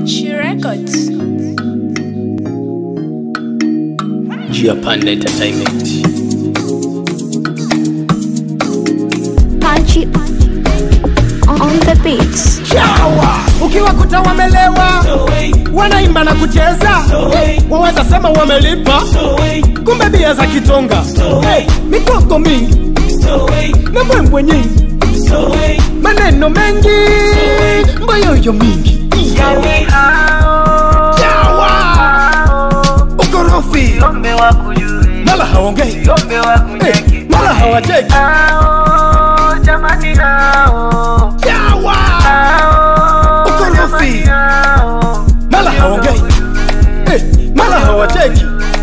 She Records. Japan Entertainment. Punch it on the beats. chawa ukiwakuta wamelewa wanaimba na kucheza waweza sema wamelipa kumbe bia za kitonga hey, mikoko mingi na mbwembwe nyingi maneno mengi mbayoyo mingi chawa ukorofi mala haongei hey, mala hawacheki chawa ukorofi mala haongei hey, mala hawacheki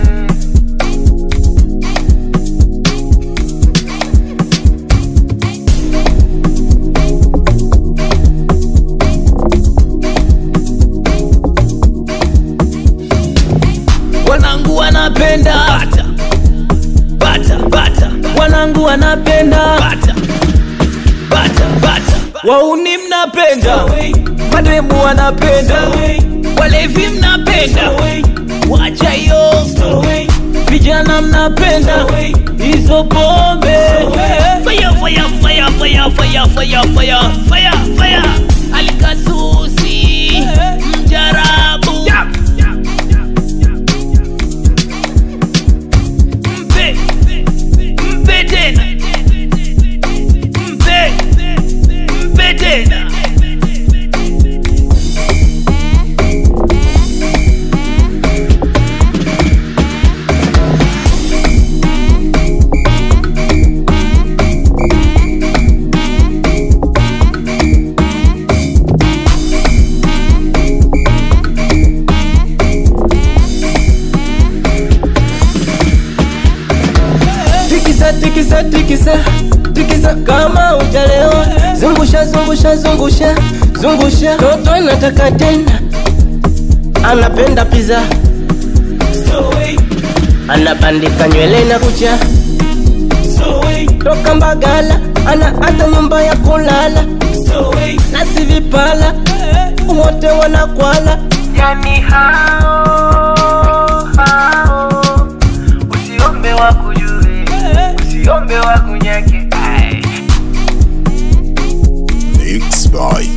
Wanangu wanapenda bata, bata, bata. Wanangu wanapenda bata, bata, bata. Wauni mnapenda, mademu wanapenda, walevi mnapenda, wacha hiyo vijana mnapenda hizo pombe. Fire, fire, fire, fire, fire, fire, fire, fire, fire. Alikasusi mjarabu mpe mpe tena mpe mpe tena tikisa tikisa tikisa tikisa kama ujalewa zungusha zungusha zungusha zungusha toto anataka tena anapenda pizza anabandika nywele na kucha toka mbagala ana hata nyumba ya kulala na si vipala wote wanakwala yani hao hao usiombe wakujue usiombe wakunyake Mixed by